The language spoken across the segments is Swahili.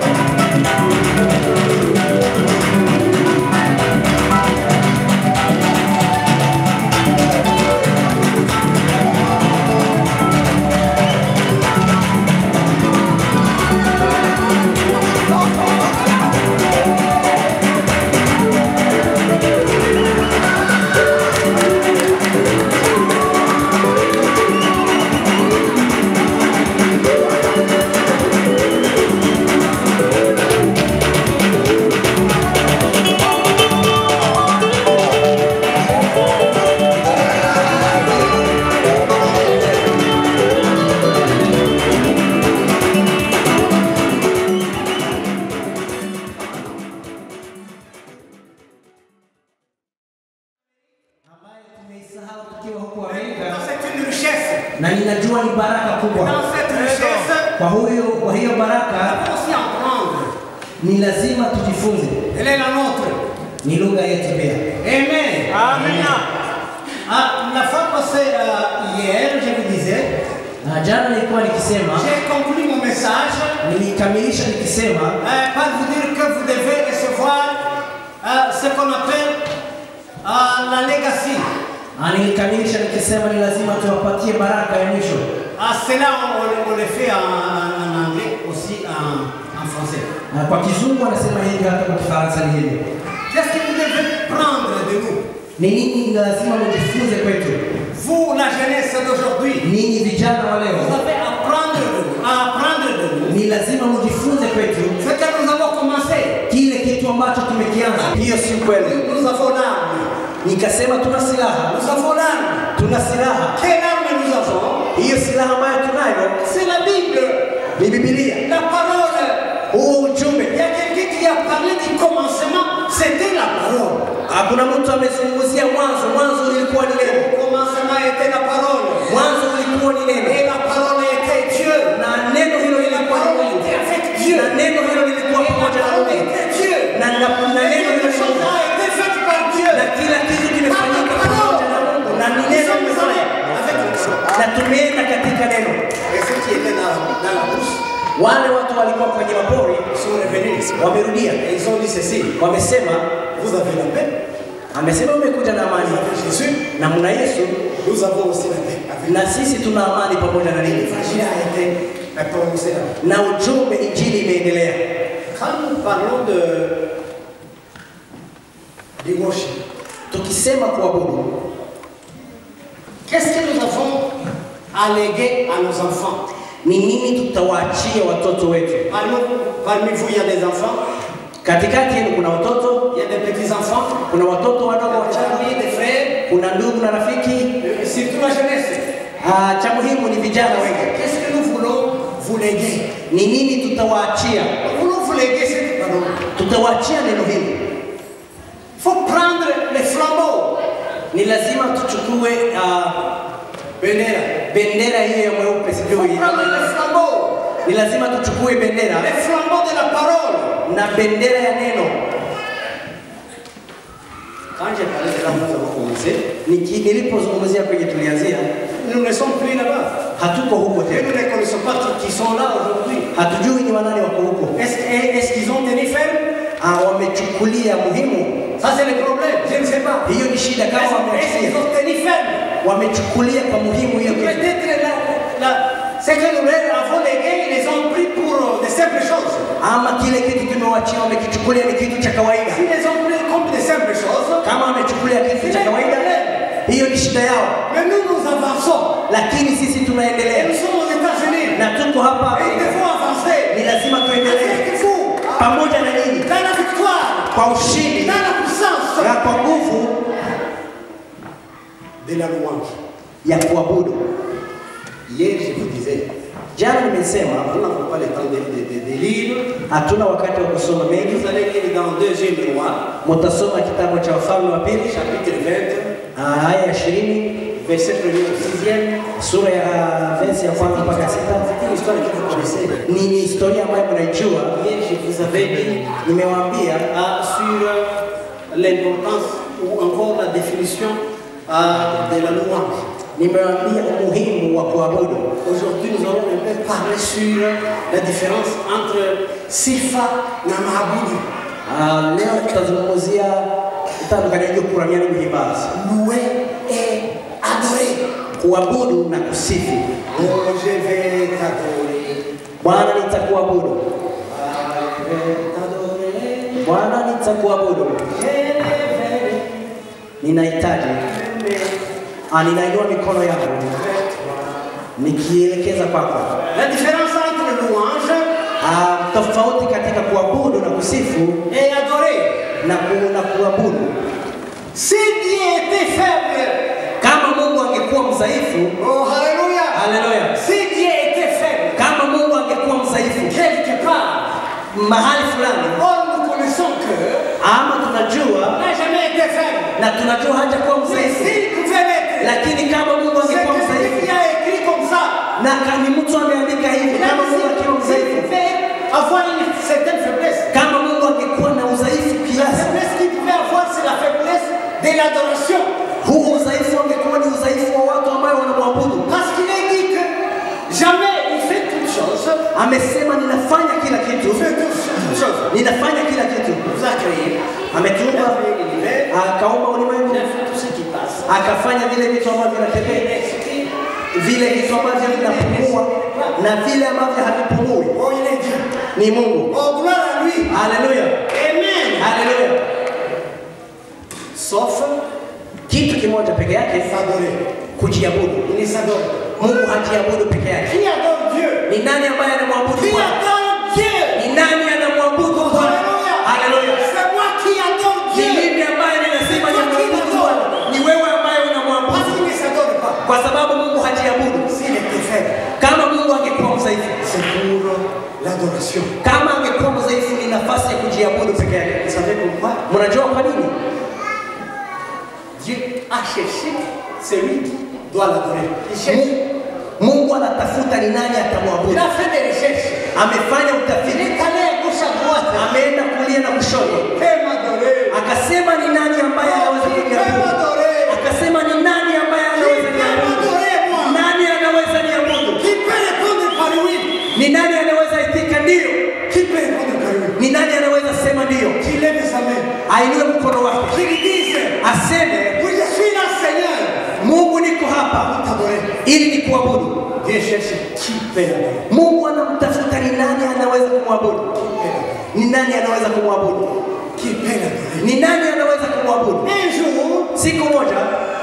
ambaye tumeisahau tukiwa huku Amerika, C'est une richesse. na ninajua ni baraka kubwa. Dans cette richesse, Kwa huyo kwa hiyo il baraka faut aussi en prendre. ni lazima tujifunze, Elle est la nôtre. ni lugha yetu pia. Amen. Amen. Ah, la fois passée, euh, hier, je vous disais, Na jana nilikuwa nikisema, j'ai conclu mon message nilikamilisha nikisema euh, par vous dire que vous devez recevoir euh, ce qu'on appelle euh, la legacy. na nilikamilisha nikisema ni lazima tuwapatie baraka ya mwisho. Ah, cela, on, on le- on le fait en, en- en anglais, aussi en, en français. Na kwa kizungu anasema hivi, hata kwa kifaransa ni hivi. Qu'est-ce que vous devez prendre de nous Ni nini ni lazima mujifunze kwetu, Vous, la jeunesse d'aujourd'hui, ninyi vijana wa vous leo, avez à apprendre de nous, à apprendre de nous ni lazima mujifunze kwetu ce que nous avons commencé. kile kitu ambacho tumekianza. Hiyo si kweli. Nous avons l'arme. Nikasema tuna silaha, Nous avons l'arme. tuna silaha. Quelle arme nous avons Hiyo silaha ambayo tunayo C'est la Bible, ni Biblia, la parole. huo ujumbe. Il y a quelqu'un qui a parlé du commencement, c'était la parole. Hakuna mtu amezungumzia mwanzo. Mwanzo ilikuwa ni neno, Au commencement était la parole. mwanzo ilikuwa ni neno, Et la parole était Dieu. na neno hilo Et la lilikuwa ni parole Mungu, était avec Dieu. na neno hilo lilikuwa Et la pamoja na parole Mungu, était Dieu. na na na Et neno hilo quelque ni chose Mungu, a été fait par Dieu. na kila kitu kimefanyika pamoja na Mungu, na ni Nous neno sommes allés limefanya, avec le sang. na tumeenda katika neno. Et ceux qui étaient dans, dans la bouche Wale watu walikuwa kwenye mapori sont revenus. wamerudia, Et ils ont dit ceci. wamesema, Vous avez la paix. amesema umekuja na Vous amani, avez Jésus. na mna Yesu, Nous avons aussi la paix. Avec na sisi tuna amani pamoja na ninyi, L'évangile a été prononcé là. na ujumbe injili imeendelea. Quand nous parlons de, du worship, Tukisema kuabudu, qu'est-ce que nous avons à léguer à nos enfants ni nini tutawaachia watoto wetu? parmi, parmi vous, il y a des enfants, Katikati yenu kuna watoto, il y a des petits-enfants, kuna watoto wadogo des wachanga, amis, des frères, kuna ndugu na rafiki. euh, surtout la jeunesse. Ah, cha muhimu ni vijana wengi. Qu'est-ce que nous voulons vous léguer Ni nini tutawaachia? Nous voulons vous léguer cette parole. Tutawaachia neno hili. Il faut prendre les flambeaux. Ni lazima tuchukue ah, Bénéra. bendera hiyo ya mweupe, Il sijui faut prendre les flambeaux. ni lazima tuchukue bendera Les flambeaux de la parole. na bendera ya neno. Quand j'ai parlé de là, nous avons commencé. Niki- Nilipozungumzia kwenye tulianzia, Nous ne sommes plus là-bas. hatuko huko Et tena, nous ne connaissons pas qui- qui sont là aujourd'hui. hatujui ni wanani wako huko. Est-ce est-ce qu'ils ont tenu ferme Ah, wamechukulia muhimu. Ça, c'est le problème. Je ne sais pas. Hiyo ni shida, kama Est-ce est-ce qu'ils wameachilia ont tenu ferme wamechukulia kwa muhimu hiyo kitu. Peut-être la, la, ce que nous leur avons légué, ils les ont pris pour euh, de simples choses. ama kile kitu kimewachia wamekichukulia ni kitu cha kawaida. S'ils les ont pris comme de simples choses, Kama wamechukulia kitu cha kawaida, hiyo ni shida yao, mais nous, nous avançons. lakini sisi Et tunaendelea nous sommes aux États-Unis. na tuko hapa Et il Afrika. faut avancer. Ni lazima tuendelee Avec vous, pamoja na nyinyi dans la victoire, kwa ushindi dans la puissance na kwa nguvu de la louange. ya kuabudu. Hier, je vous disais, Jana nimesema nous n'avons pas le temps de, de, de, de lire. hatuna wakati wa kusoma mengi. Vous allez lire dans deuxième roi, Mutasoma kitabu cha Wafalme wa Pili chapitre 20, ah, aya ya ishirini verset 1 au 6e. sura ya versi ya kwanza mpaka sita. C'est une histoire que vous connaissez. Ni ni historia ambayo mnaijua. Hier, je vous avais dit Nimewaambia ah, sur euh, l'importance ou encore la définition ah, de la louange. nimewaambia umuhimu wa kuabudu. Aujourd'hui, nous allons un peu parler sur la différence entre sifa na maabudu. Ah, leo tutazungumzia itandukanyaji kuramia n'ubuhimbazi Louer et adorer. kuabudu na kusifu Oh, je vais t'adorer. bwana nitakuabudu Ah, je vais t'adorer. bwana nitakuabudu Je vais ninahitaji t'aimer. Ah, ninainua mikono yangu nikielekeza kwako La différence entre louange Ah, tofauti katika kuabudu na kusifu et adorer. na, ku, na kuabudu Si Dieu était faible, kama mungu angekuwa mdhaifu oh Alléluia. haleluya Si Dieu était faible, kama mungu angekuwa mdhaifu quelque part, mahali fulani or nous connaissons que ama tunajua n'a jamais été faible. na tunajua hajakuwa Mais mdhaifu s'il pouvait l'être, lakini kama mungu c'est angekuwa que mdhaifu celui qui a écrit comme ça, na kani mtu ameandika hivi il a kama mungu akiwa dit mdhaifu qu'il pouvait avoir une certaine faiblesse. kama mungu angekuwa na udhaifu La kiasi faiblesse qu'il pouvait avoir, c'est la faiblesse de l'adoration. huo udhaifu angekuwa ni udhaifu wa watu ambao wanamwabudu Parce qu'il est dit que jamais il fait toute chose. amesema ninafanya kila kitu Il fait toute chose. ninafanya kila kitu Il vous a créé. Il a ametuumba créé l'univers. akaumba ulimwengu Il a fait tout ce qui passe. akafanya vile vitu ambavyo Il vinatembea a expliqué. vile vitu ambavyo vinapumua na vile ambavyo havipumui Oh, il est Dieu. ni mungu Oh, gloire à lui. haleluya Amen. haleluya Sauf kitu kimoja peke yake s'adorer. kujiabudu Il ne s'adore. mungu hajiabudu peke yake Qui adore Dieu ni nani ambaye anamwabudu Qui bwana adore Dieu ni nani anamwabudu bwana haleluya C'est moi qui adore ni Dieu. mimi ambaye ninasema ninamwabudu bwana ni wewe ambaye Parce unamwabudu qu'il ne s'adore pas. kwa sababu mungu hajiabudu S'il était faible, kama mungu angekuwa mdhaifu c'est pour l'adoration. kama angekuwa mdhaifu ni nafasi ya kujiabudu peke yake Vous savez pourquoi mnajua kwa nini Dieu a cherché celui qui doit l'adorer. Il cherche. mungu anatafuta ni nani Il atamwabudu a fait des recherches. amefanya Il utafiti est allé à gauche à droite. ameenda kulia na kushoto Fais m'adorer. akasema ni nani ambaye anaweza Fais kuniabudu m'adorer. akasema ni nani ambaye Qui anaweza peut niabudu m'adorer, moi nani anaweza niabudu Qui peut répondre par oui ni nani anaweza itika ndio Qui peut répondre par oui ni nani anaweza sema ndio Qui lève sa main. ainue mkono wake Qui lui dise aseme Oui, je suis là, Seigneur. mungu niko hapa T'adorer. ili nikuabudu Dieu cherche qui peut l'adorer. mungu anamtafuta ni nani anaweza kumwabudu ni nani anaweza kumwabudu Qui peut l'adorer. ni nani anaweza kumwabudu Un jour, siku moja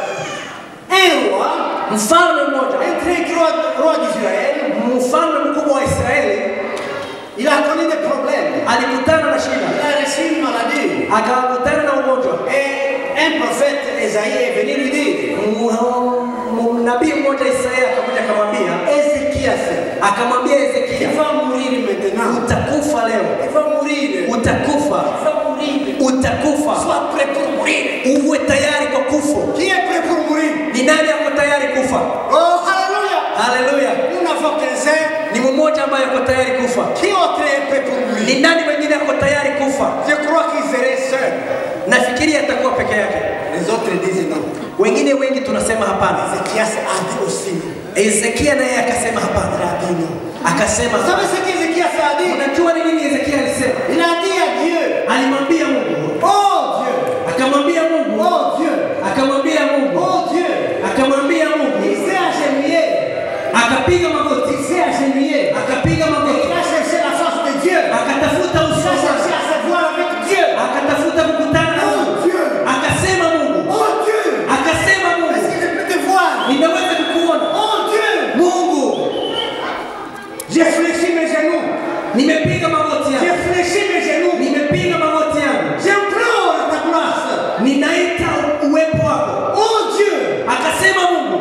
un roi, mfalme mmoja un très grand roi d'Israël, mfalme mkubwa wa israeli il a connu des problèmes. alikutana na Il shida a reçu une maladie. akakutana na ugonjwa Et un prophète, Esaïe, est venu lui dire M- nabii mmoja Isaya akakuja akamwambia Ézéchias, akamwambia tu Hezekia vas mourir maintenant. utakufa leo Tu vas mourir. utakufa Tu vas mourir. utakufa Sois prêt pour mourir. uwe tayari kwa kufo Qui est prêt pour mourir ni nani ako tayari kufa Oh, Alléluia. haleluya Nous n'avons qu'un seul. ni mmoja ambaye ako tayari kufa Qui autre est prêt pour mourir ni nani mwingine ako tayari kufa Je crois qu'il serait seul. nafikiri atakuwa peke yake Les autres disent non. wengine wengi tunasema hapana Ézéchias a dit aussi non. Hezekia naye akasema Il hapana a dit non. akasema Vous savez ce qu'Ézéchias a dit unajua ni nini Hezekia alisema Il a dit à Dieu alimwambia Mungu Oh Dieu akamwambia Mungu Oh Dieu akamwambia Mungu Oh Dieu akamwambia Il Mungu s'est agenouillé. akapiga magoti Il s'est agenouillé. akapiga Il magoti a cherché la face de Dieu. akatafuta Il uso a cherché wake à se voir avec Dieu. akatafuta kukutana na Oh Mungu Dieu akasema Mungu Oh Dieu akasema Est-ce Mungu que je peux te voir ninaweza kukuona Oh Dieu Mungu J'ai fléchi mes genoux. nimepiga magoti J'ai yangu fléchi mes genoux. nimepiga magoti yangu J'implore ta grâce. ninaita uwepo wako Oh Dieu akasema Mungu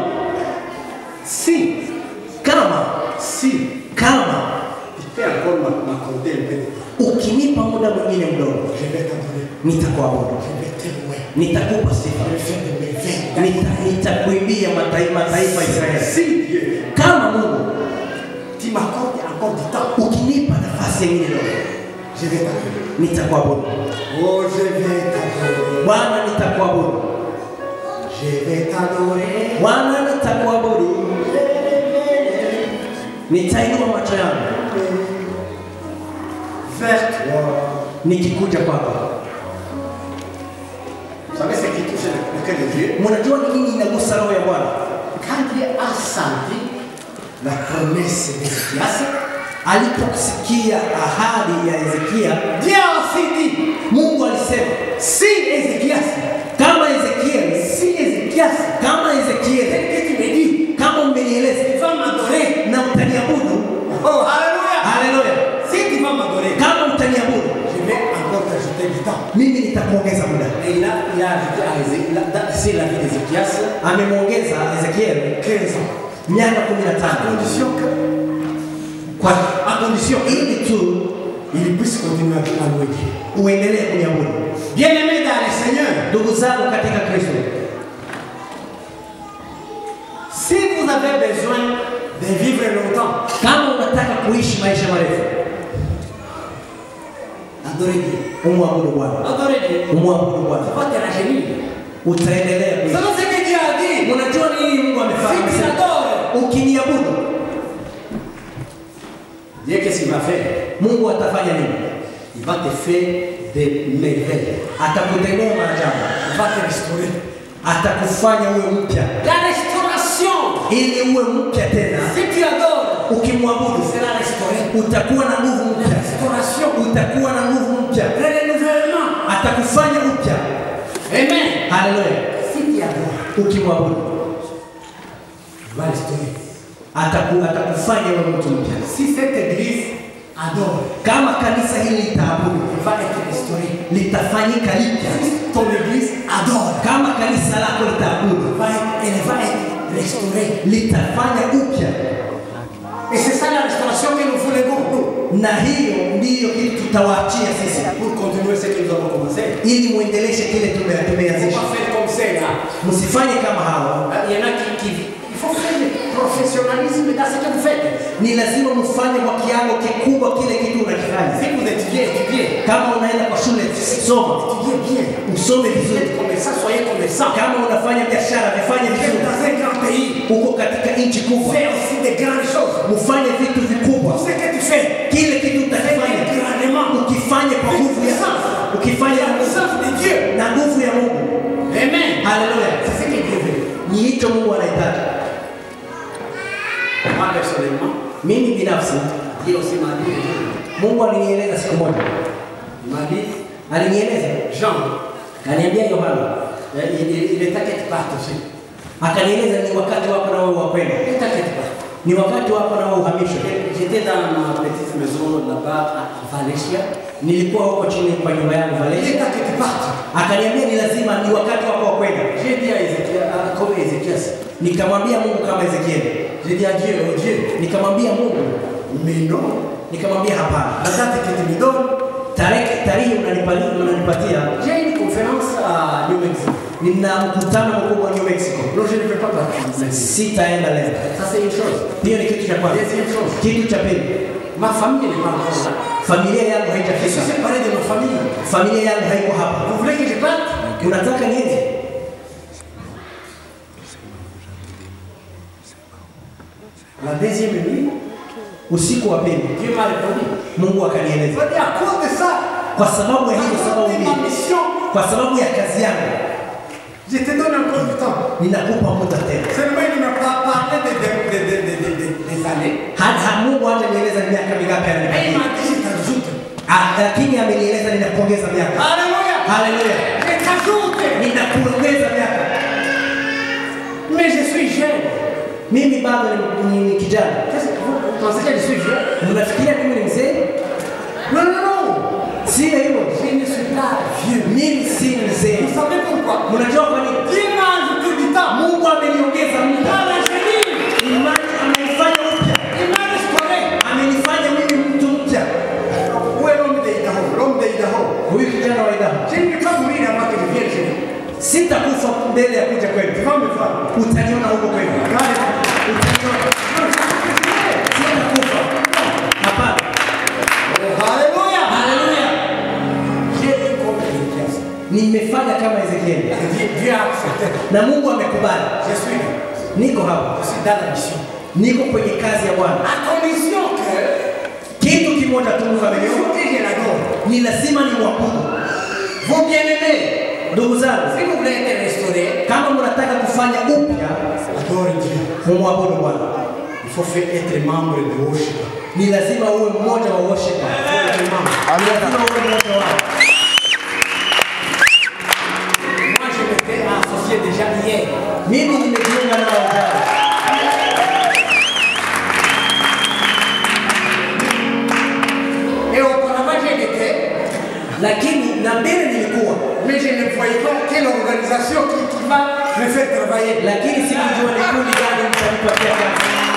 Si, kama si, kama tu peux encore m'a- m'accorder un peu de temps. ukinipa muda mwingine mdogo Je vais t'adorer. nitakuabudu Je vais te louer. nitakupa sifa Je vais faire de mes veines. Nita- nitakuimbia mataifa mataifa ya Israeli Si Dieu, kama Mungu tu m'accordes encore du temps, ukinipa nafasi nyingine ndogo je vais t'adorer. nitakuabudu Oh, je vais t'adorer. Bwana nitakuabudu Je vais t'adorer. Bwana nitakuabudu nitainua macho yangu vers toi. nikikuja kwako. Vous savez ce qui touche le, le cœur de Dieu Mnajua ni nini inagusa roho ya Bwana? Quand Dieu a senti la promesse d'Ézéchias, Aliposikia ahadi ya Hezekia, Dieu a aussi dit Mungu alisema si Ézéchias, kama Ezekieli, si Ézéchias, kama Ezekieli, tel que tu me dis, kama umenieleza tu vas m'adorer. na utaniabudu, Oh, Alléluia. haleluya, Si tu vas m'adorer, kama utaniabudu, je vais encore t'ajouter du temps. mimi nitakuongeza muda. Et il a, il a ajouté à Ézéchias, c'est la vie d'Ézéchias, Amemwongeza Ezekieli 15 ans. miaka À 15 condition que, kwa à condition ili tu il puisse continuer à louer Dieu. uendelee kuniabudu. Bien-aimés dans le Seigneur, Ndugu zangu katika Kristo, si vous avez besoin de vivre longtemps, kama unataka kuishi maisha marefu, adorez Dieu. umwabudu Bwana, Adorez Dieu. umwabudu Tu Bwana, vas te rajeunir. utaendelea Vous kuishi. savez ce que Dieu a dit Unajua nini Mungu amefanya? Si tu Amesema, l'adores, Ukiniabudu Dieu qu'est-ce qu'il va faire Mungu atafanya nini? Il va te faire des merveilles. Atakutendea maajabu, Il va te restaurer. atakufanya uwe mpya, La restauration. ili uwe mpya tena. Si tu adores, Ukimwabudu tu seras restauré. utakuwa na nguvu La mpya, restauration. utakuwa na nguvu mpya, Le renouvellement. atakufanya upya. Amen. Haleluya! Si tu adores, Ukimwabudu il va restaurer. ataku, atakufanya uwe mtu mpya. Si cette église adore, Kama kanisa hili litaabudu, il va être restauré. litafanyika lipya. Si ton église adore, Kama kanisa lako litaabudu, elle va être, elle va être restaurée. litafanya upya, Et c'est ça la restauration que nous voulons nous, na hiyo ndiyo kitu tutawaachia sisi, pour continuer ce que nous avons commencé. ili muendeleshe kile tume- Il ne faut tumeanzisha. pas faire comme ça là. Msifanye kama hawa. Il y en a qui, qui il faut faire le professionnalisme dans ce que vous faites. Ni lazima mfanye kwa kiwango kikubwa kile kitu unakifanya. Si vous étudiez, étudiez. Kama unaenda kwa shule, soma, Étudiez bien. usome Vous vizuri. êtes commerçant, soyez commerçant. Kama unafanya biashara, vifanye Vous êtes vizuri. dans un grand pays. Uko katika nchi kubwa, Fais aussi des grandes choses. mfanye vitu vikubwa. Tout ce que tu fais, Kile kitu fais utakifanya grandement. ukifanye kwa nguvu ya ukifanye La puissance de Dieu. na nguvu ya Mungu. Amen. Haleluya! C'est ce que Dieu veut. Ni hicho Mungu anahitaji. Moi, personnellement, Mimi binafsi, Dieu aussi m'a dit, Mungu alinieleza siku moja, il m'a dit, alinieleza Jean, Kaniambia Yohana, il, il, il est temps que tu partes aussi. akanieleza ni wakati wako na wewe wa kwenda, Il est temps que tu partes. ni wakati wako na wewe uhamishwe. J'étais dans ma petite maison là-bas à Valencia. Nilikuwa huko chini kwa nyumba yangu Il est Valencia, temps que tu partes. akaniambia ni lazima, ni wakati wako wa kwenda. J'ai dit à Ézéchiel, à- comme Ézéchias, Nikamwambia Mungu kama Ezekieli, j'ai dit à Dieu, oh Dieu, nikamwambia Mungu, mais non, nikamwambia hapana, la date que tu me donnes, tarehe tarehe unanipali- unanipatia, j'ai une conférence à New Mexico. nina mkutano mkubwa New Mexico, Non, je ne peux pas partir. sitaenda leo. Ça, c'est une chose. Hiyo ni kitu cha kwanza. Deuxième chose, Kitu cha pili, ma famille n'est pas encore là. familia yangu Je suis haijafika, séparé de ma famille. familia yangu haiko hapa. Vous voulez que je parte Unataka niende? La deuxième nuit, Usiku wa pili Dieu m'a répondu. Mungu Il akanieleza, m'a dit à cause de ça, kwa sababu ya à hiyo cause sababu de ma mbili, mission, kwa sababu ya kazi yangu je te donne encore du temps. ninakupa muda tena. Seulement, il ne m'a pas parlé de, de, de, de, de, de, de- des années. Ha- ha- Mungu hata nieleza ni miaka mingapi Et il ananipatia, m'a dit, je t'ajoute. Ah, lakini amenieleza ninakuongeza miaka. Alléluia. Haleluya, Je t'ajoute. ninakuongeza miaka. Mais je suis jeune. Mimi bado ni, ni, ni kijana. Qu'est-ce que vous, vous pensez que je suis jeune Mnafikiria mimi ni mzee? Non, non, non. Si hivyo, Je ne suis pas vieux. mimi si Vous mzee. savez pourquoi Mnajua kwa nini? Dieu m'a ajouté du temps. Mungu ameniongeza Il muda, m'a rajeuni. imani amenifanya upya, Il m'a restauré. amenifanya mimi mtu mpya. Où est l'homme d'Idaho L'homme d'Idaho. Huyu kijana wa Idaho, Je ne vais pas mourir avant que je vienne chez vous. sitakufa mbele ya kuja Tu kwenu, vas me voir. utaniona huko kwenu, utaniona. Sitakufa, hapana. Alléluia. Haleluya, J'ai eu comme Ézéchias. nimefanya kama Ezekieli Dieu, Dieu a accepté. na Mungu amekubali. Je suis là. Niko hapa, Je suis dans la mission. niko kwenye kazi ya Bwana. À condition que Kitu kimoja tu Mungu Il ameniomba faut que je l'adore. ni lazima ni mwabudu. Vos bien-aimés, Ndugu zangu, si vous voulez être restaurés, kama mnataka kufanya upya, adore Dieu. mumwabudu Bwana. Il faut faire être membre de worship. Ni lazima uwe mmoja wa worshiper. Ni lazima uwe mmoja wao. Moi, je m'étais associé déjà hier. Mimi nimejiunga nao jana. Et auparavant, je l'étais, lakini na mbele nilikuwa, mais je ne voyais pas quelle organisation qui, qui va me faire travailler. lakini sikujua ni kundi gani mtanipatia kazi.